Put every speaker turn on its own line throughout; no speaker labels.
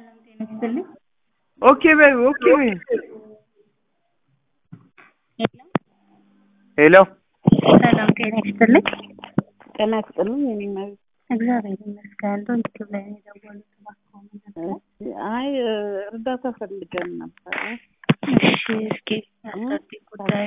ይስጥልኝ።
ኦኬ በይ ኦኬ በይ። ሄሎ
ሰላም ጤና ይስጥልኝ።
ጤና ይስጥልኝ። የኔ መቤት
እግዚአብሔር ይመስገን። ዩቲዩብ ላይ ነው የደወሉት። እባክዎ ምን ነበር?
አይ እርዳታ ፈልገን ነበረ።
እሺ እስኪ ያስረዱኝ ጉዳዩ።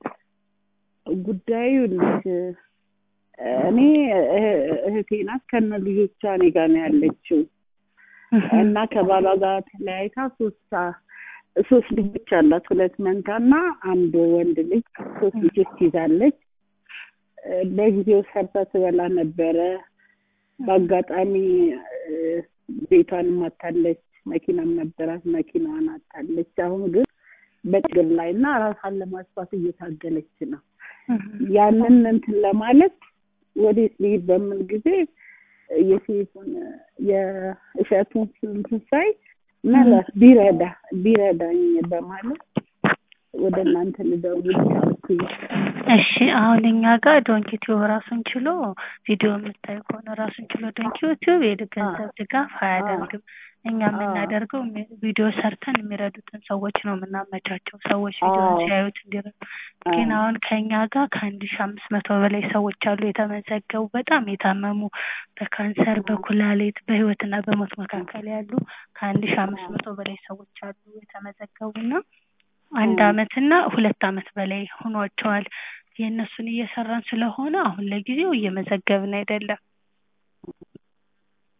ጉዳዩ ልጅ እኔ እህ- እህቴ ናት ከነ ልጆቿ እኔ ጋር ነው ያለችው እና ከባሏ ጋር ተለያይታ ሶስት ሶስት ልጆች አላት። ሁለት መንታ እና አንድ ወንድ ልጅ ሶስት ልጆች ይዛለች። በጊዜው ሰርታ ትበላ ነበረ። በአጋጣሚ እ፣ ቤቷንም አታለች፣ መኪናም ነበራት፣ መኪናዋን አታለች። አሁን ግን በችግር ላይ እና ራሷን ለማጥፋት እየታገለች ነው። ያንን እንትን ለማለት ወዴት ልሂድ በምን ጊዜ የሴቱን የእሸቱን እንትን ሳይ ምናልባት ቢረዳ ቢረዳኝ በማለት ወደ እናንተ ልደውል ቻልኩኝ።
እሺ አሁን እኛ ጋር ዶንኪ ቲዩብ ራሱን ችሎ ቪዲዮ የምታይ ከሆነ ራሱን ችሎ ዶንኪ ቲዩብ የገንዘብ ድጋፍ አያደርግም። እኛ የምናደርገው የሚ- ቪዲዮ ሰርተን የሚረዱትን ሰዎች ነው የምናመቻቸው። ሰዎች ቪዲዮ
አዎ።
ሲያዩት እንዲረዱ። ግን አሁን ከእኛ ጋር ከአንድ ሺ አምስት መቶ በላይ ሰዎች አሉ የተመዘገቡ በጣም የታመሙ በካንሰር፣ በኩላሊት፣ በህይወትና በሞት መካከል ያሉ ከአንድ ሺ አምስት መቶ በላይ ሰዎች አሉ የተመዘገቡና አንድ አመትና ሁለት አመት በላይ ሆኗቸዋል። የእነሱን እየሰራን ስለሆነ አሁን ለጊዜው እየመዘገብን አይደለም።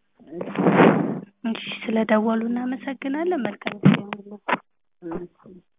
እሺ ስለደወሉ እናመሰግናለን። መልካም ጊዜ ይሁንልዎት።
እሺ።